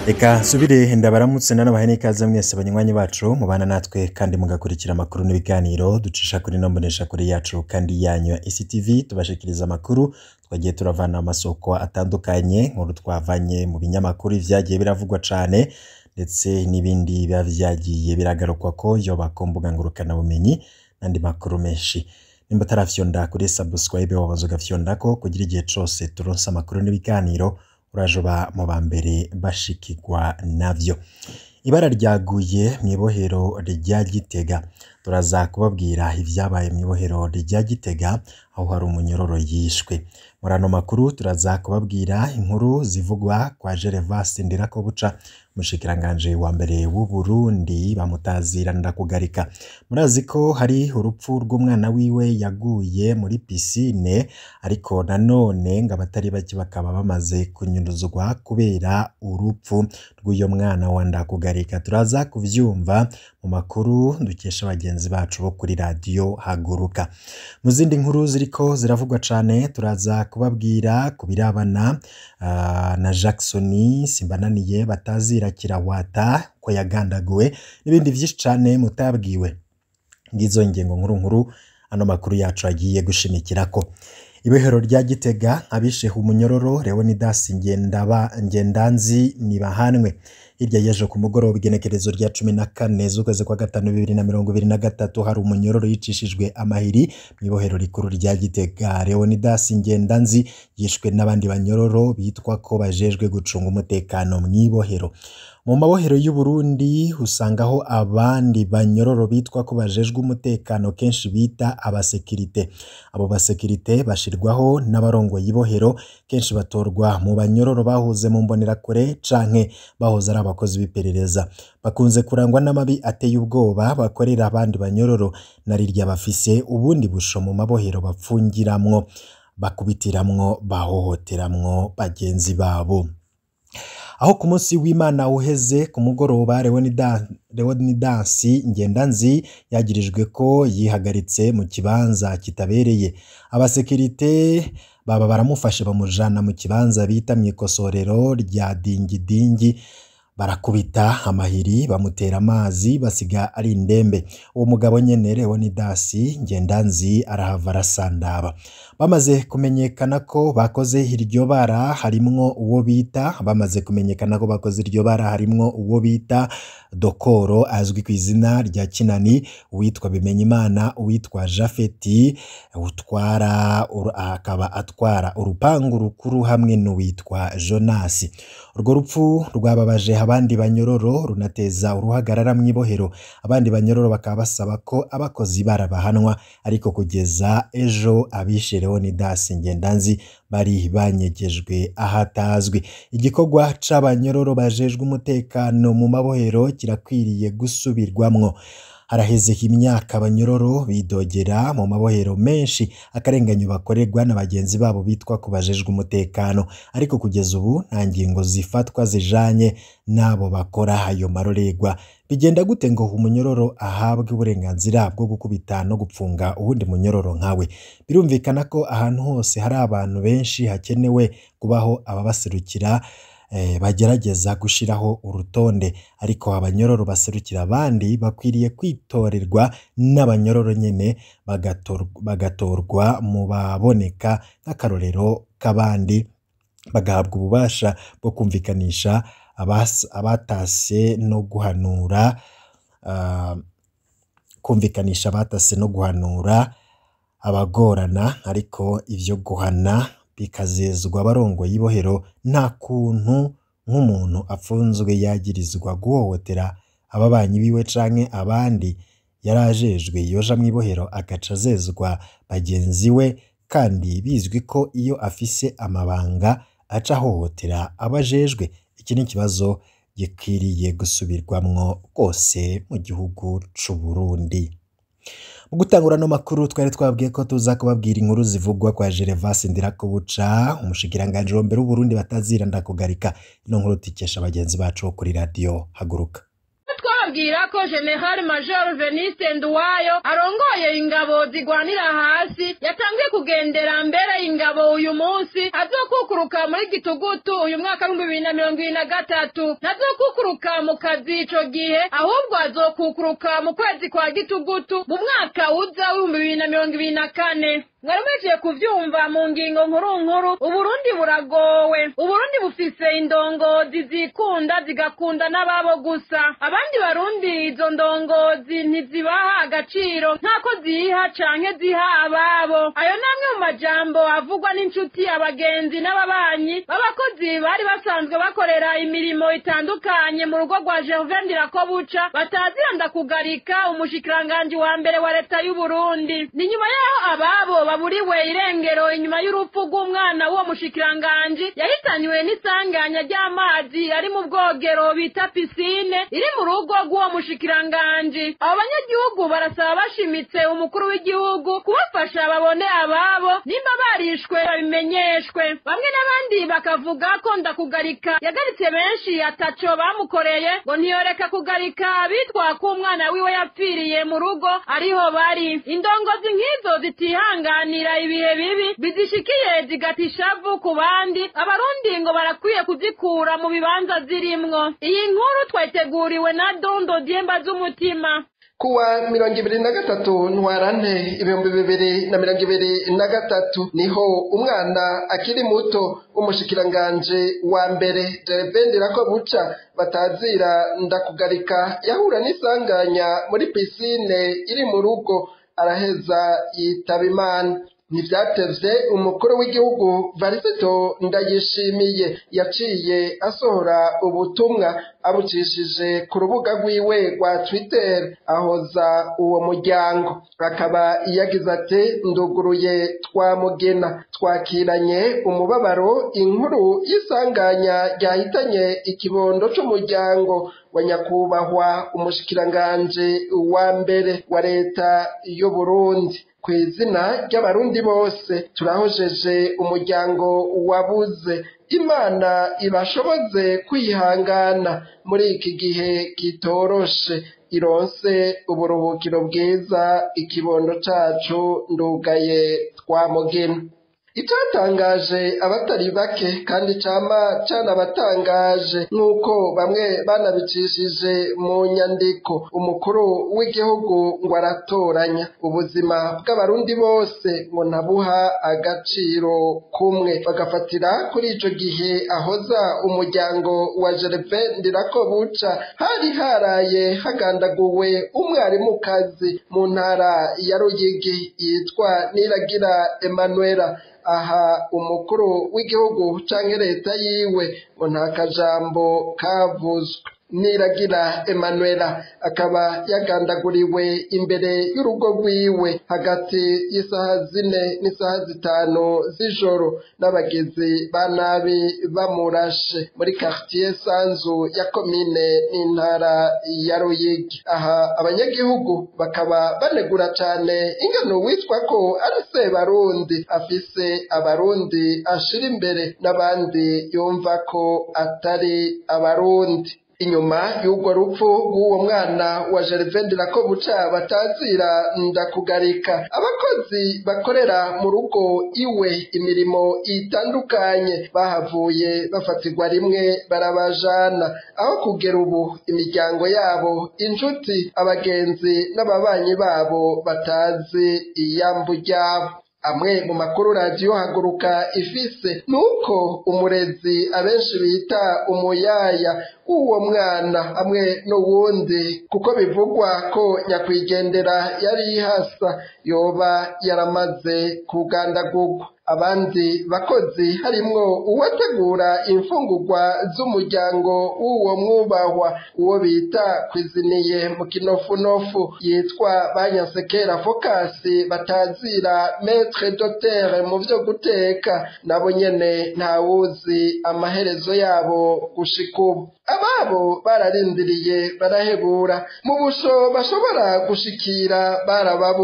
reka nsubire ndabaramutse nanabahe n'ikaze mwese banywanyi bacu mubana natwe kandi mugakurikira amakuru n'ibiganiro ducisha kuri no mbonesha kuri yacu kandi yanyu ya ectv tubashikiriza amakuru twagiye turavana amasoko atandukanye nkuru twavanye mu binyamakuru vyagiye biravugwa cane ndetse n'ibindi biba vyagiye biragarukwa ko yoba ku mbuga ngurukanabumenyi n'andi makuru menshi nimba utarafyonda kuri subscribe wabanza ugafyondako kugira igihe cose turonse amakuru n'ibiganiro uraje uba mu ba mbere bashikirwa navyo ibara ryaguye mu ibohero rya gitega turaza kubabwira ivyabaye mu ibohero rya gitega aho hari umunyororo yishwe muri ano makuru turaza kubabwira inkuru zivugwa kwa gervas ndirakobuca umushikiranganje wa mbere w'u Burundi bamutazira ndakugarika murazi ko hari urupfu rw'umwana wiwe yaguye muri pisine ariko nanone ngo abatari bake bakaba bamaze kunyuruzwa kubera urupfu rw'uyo mwana wa ndakugarika turaza kuvyumva mu makuru dukesha bagenzi bacu bo kuri radiyo haguruka mu zindi nkuru ziriko ziravugwa cane turaza kubabwira ku birabana ah, na Jackson simbananiye batazira kirawata ko yagandaguwe n'ibindi vyinshi cane mutabwiwe ngizo ngengo nkuru nkuru ano makuru yacu agiye gushimikirako ibohero rya gitega abishehe umunyororo leonidas ngendaba ngendanzi nibahanwe hirya y'ejo ku mugoroba igenekerezo rya cumi na kane z'ukwezi kwa gatanu bibiri na mirongo ibiri na gatatu hari umunyororo yicishijwe amahiri mu ibohero rikuru rya gitega leonidas ngendanzi yishwe n'abandi banyororo bitwa ko bajejwe gucunga umutekano mu ibohero mu mabohero y'u Burundi usangaho abandi banyororo bitwa ko bajejwe umutekano kenshi bita abasekirite abo basekirite bashirwaho n'abarongoye ibohero kenshi batorwa mu banyororo bahuze mu mbonerakure canke bahoze ari abakozi b'iperereza bakunze kurangwa n'amabi ateye ubwoba bakorera abandi banyororo na rirya bafise ubundi busho mu mabohero bapfungiramwo bakubitiramwo bahohoteramwo bagenzi babo aho ku munsi w'imana uheze ku mugoroba leonidas ngendanzi yagirijwe ko yihagaritse mu kibanza kitabereye abasekirite baba baramufashe bamujana mu kibanza bita mu ikosorero rya dingidingi barakubita amahiri bamutera amazi basiga ari indembe uwo mugabo nyene leonidas ngendanzi arahava arasandaba bamaze kumenyekana ko bakoze iryo bara harimwo uwo bita bamaze kumenyekana ko bakoze iryo bara harimwo uwo bita dokoro azwi ku izina rya kinani uwitwa bimenyimana uwitwa jafeti utwara akaba atwara urupangu rukuru hamwe n'uwitwa jonasi urwo rupfu rwababaje abandi banyororo runateza uruhagarara mu ibohero abandi banyororo bakaba basaba ko abakozi barabahanwa ariko kugeza ejo abishe leonidas ngendanzi bari banyegejwe ahatazwi igikorwa c'abanyororo bajejwe umutekano mu mabohero kirakwiriye gusubirwamwo haraheze imyaka abanyororo bidogera mu mabohero menshi akarenganyo bakorerwa na bagenzi babo bitwa ko bajejwe umutekano ariko kugeza ubu nta ngingo zifatwa zijanye n'abo bakora ayo maroregwa bigenda gute ngo umunyororo ahabwe uburenganzira bwo gukubita no gupfunga uwundi munyororo nkawe birumvikana ko ahantu hose hari abantu benshi hakenewe kubaho ababaserukira bagerageza gushiraho urutonde ariko abanyororo baserukira abandi bakwiriye kwitorerwa n'abanyororo nyene bagatorwa mu baboneka nk'akarorero k'abandi bagahabwa ububasha bwo kumvikanisha abatase no guhanura kumvikanisha abatase no guhanura abagorana ariko ivyo guhana bikazezwa abarongoye ibohero nta kuntu nk'umuntu apfunzwe yagirizwa guhohotera ababanyi biwe canke abandi yari ajejwe yoja mu ibohero agaca azezwa bagenzi we kandi bizwi ko iyo afise amabanga aca ahohotera abajejwe iki ni ikibazo gikwiriye gusubirwamwo rwose mu gihugu c'u Burundi mu gutangura no makuru twari twabwiye ko tuza kubabwira inkuru zivugwa kwa Gervas Ndirakobuca umushikiranganje wa mbere w'Uburundi batazira ndakugarika ino nkuru tikesha bagenzi bacu bo kuri radio haguruka bagira ko general major veniste nduwayo arongoye ingabo zigwanira hasi yatangiye kugendera mbere ingabo uyu munsi azokukuruka muri gitugutu uyu mwaka w'ibihumbi bibiri na mirongo ibiri na gatatu ntazokukuruka mu kazi ico gihe ahubwo azokukuruka mu kwezi kwa gitugutu mu mwaka uza w'ibihumbi bibiri na mirongo ibiri na kane mwaramuhejeje kuvyumva mu ngingo nkuru nkuru uburundi buragowe uburundi bufise indongozi zikunda zigakunda n'ababo gusa abandi barundi izo ndongozi ntizibaha agaciro nk'ako ziha canke ziha ababo ayo namwe mu majambo avugwa n'inshuti abagenzi n'ababanyi b'abakozi bari basanzwe bakorera imirimo itandukanye mu rugo rwa Gervain Ndirakobuca bataziranda kugarika umushikiranganji wa mbere wa leta y'Uburundi ni nyuma yaho ababo baburiwe irengero inyuma y'urupfu rw'umwana w'uwo mushikiranganji yahitanywe n'isanganya ry'amazi ari mu bwogero bita pisine iri mu rugo rw'uwo mushikiranganji abo banyagihugu barasaba bashimitse umukuru w'igihugu kubafasha babone ababo nimba barishwe babimenyeshwe bamwe n'abandi bakavuga ko ndakugarika yagaritse benshi ataco bamukoreye ngo ntiyoreka kugarika abitwa ko umwana wiwe yapfiriye mu rugo ariho bari indongozi nk'izo zitihanganira ibihe bibi bizishikiye zigata ishavu ku bandi abarundi ngo barakwiye kuzikura mu bibanza zirimwo iyi nkuru twayiteguriwe na dondo dyemba z'umutima kuwa mirongo ibiri na gatatu ntwarante ibihumbi bibiri na mirongo ibiri na gatatu niho umwana akiri muto w'umushikiranganji wa mbere jerebendera ko buca batazira ndakugarika yahura n'isanganya muri pisine iri mu rugo araheza yitaba imana ntibyatevye umukuru w'igihugu varisito ndayishimiye yaciye asohora ubutumwa abucishije ku rubuga rwiwe rwa twitter ahoza uwo muryango akaba yagize ati nduguruye twamugena twakiranye umubabaro inkuru y'isanganya ryahitanye ikibondo c'umuryango wa nyakubahwa umushikiranganji wa mbere wa leta y'uburundi ku izina ry'abarundi bose turahojeje umuryango wabuze imana ibashoboze kwihangana muri iki gihe kitoroshe ironse uburuhukiro bwiza ikibondo cacu ndugaye twamugena icyatangaje abatari bake kandi cama canabatangaje nk'uko bamwe banabicishije mu nyandiko umukuru w'igihugu ngo aratoranya ubuzima bw'abarundi bose ngo ntabuha agaciro kumwe bagafatira kuri ico gihe ahoza umuryango wa Gerve Ndirakobuca hari haraye hagandaguwe umwarimukazi mu ntara ya Ruyigi yitwa Niragira Emanuela aha umukuru w'igihugu canke leta yiwe ngo nta kajambo kavuzwe niragira emanuela akaba yagandaguriwe imbere y'urugo rwiwe hagati y'isaha zine n'isaha zitanu z'ijoro n'abagizi ba nabi bamurashe muri quartier sanzu ya komine n'intara ya ruyigi aha abanyagihugu bakaba banegura cane ingano witwa ko ari sebarundi afise abarundi ashira imbere n'abandi yumva ko atari abarundi inyuma y'urwo rupfu rw'uwo mwana wa Gervain ko buca batazira ndakugarika abakozi bakorera mu rugo iwe imirimo itandukanye bahavuye bafatirwa rimwe barabajana aho kugera ubu imiryango yabo inshuti abagenzi n'ababanyi babo batazi iyambu ryabo amwe mu makuru radiyo haguruka ifise nuko umurezi abenshi bita umuyaya w'uwo mwana hamwe n'uwundi kuko bivugwa ko nyakwigendera yari yihasa yoba yaramaze kugandagurwa abandi bakozi harimwo uwategura imfungurwa z'umuryango w'uwo mwubahwa uwo bita kwiziniye mu kinofunofu yitwa banyasekera fokasi batazira metre dotere mu vyo guteka nabo nyene ntawuzi amaherezo yabo gushika ubu ababo bararindiriye barahebura mu busho bashobora gushikira barababuze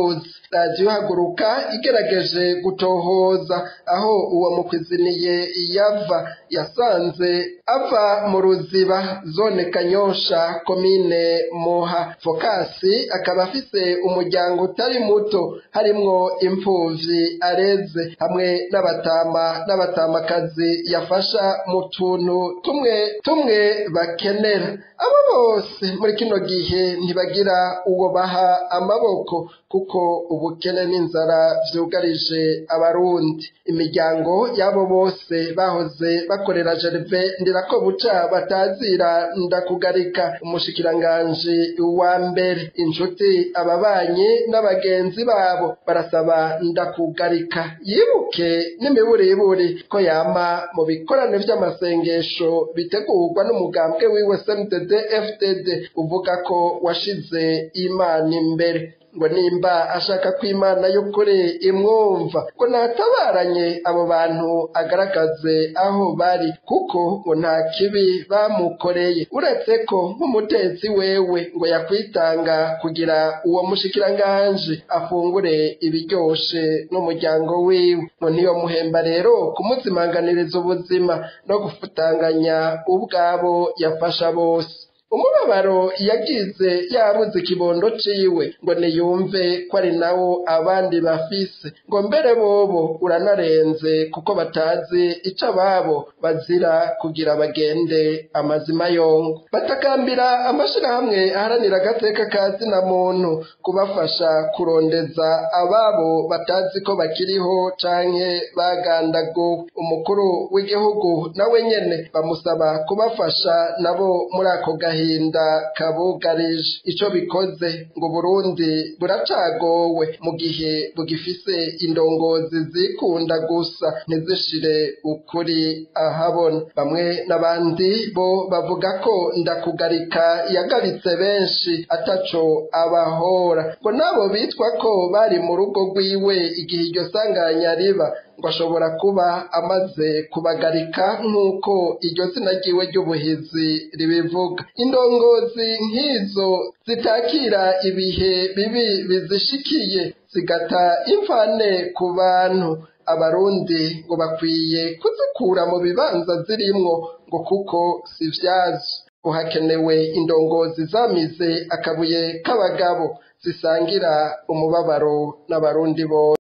radiyo haguruka igerageje gutohoza aho uwo mukwiziniye yava yasanze ava mu ruziba zone kanyosha komine muha fokasi akaba afise umuryango utari muto harimwo impfuvyi areze hamwe n'abatama n'abatamakazi yafasha mu tuntu tumwe tumwe bakenera abo bose muri kino gihe ntibagira uwo baha amaboko kuko ubukene n'inzara vyugarije abarundi imiryango y'abo bose bahoze bakorera Gerve ndirako buca batazira ndakugarika umushikiranganji wa mbere inshuti ababanyi n'abagenzi babo barasaba ndakugarika yibuke n'imiburiburi ko yama mu bikorane vy'amasengesho bitegurwa n'umugambwe wiwe CNDD FDD uvuga ko washize imana imbere ngo nimba ashaka ko imana y'ukuri imwumva ngo natabaranye abo bantu agaragaze aho bari kuko ngo nta kibi bamukoreye uretse ko nk'umutetsi wewe ngo yakwitanga kugira uwo mushikiranganji afungure ibiryoshe n'umuryango wiwe ngo ntiyo muhemba rero kumuzimanganiriza ubuzima no gufutanganya ubwabo yafasha bose umubabaro yagize yabuze ikibondo ciwe ngo niyumve ko ari nawo abandi bafise ngo mbere bobo uranarenze kuko batazi ico ababo bazira kugira bagende amazima yongo batakambira amashirahamwe aharanira agateka ka zina muntu kubafasha kurondeza ababo batazi ko bakiriho canke bagandaguwe umukuru w'igihugu nawe nyene bamusaba kubafasha nabo muri ako gahe agahinda kabugarije ico bikoze ngo Burundi buracagowe mu gihe bugifise indongozi zikunda gusa ntizishire ukuri ahabona bamwe n'abandi bo bavuga ko ndakugarika yagaritse benshi ataco abahora ngo nabo bitwa ko bari mu rugo rwiwe igihe iryo sanganya riba ngo ashobora kuba amaze kubagarika nk'uko iryo zina ryiwe ry'ubuhizi ribivuga indongozi nk'izo zitakira ibihe bibi bizishikiye zigata imfane ku bantu abarundi ngo bakwiye kuzikura mu bibanza zirimwo ngo kuko si vyazo uhakenewe indongozi zamize akabuye k'abagabo zisangira umubabaro n'abarundi bose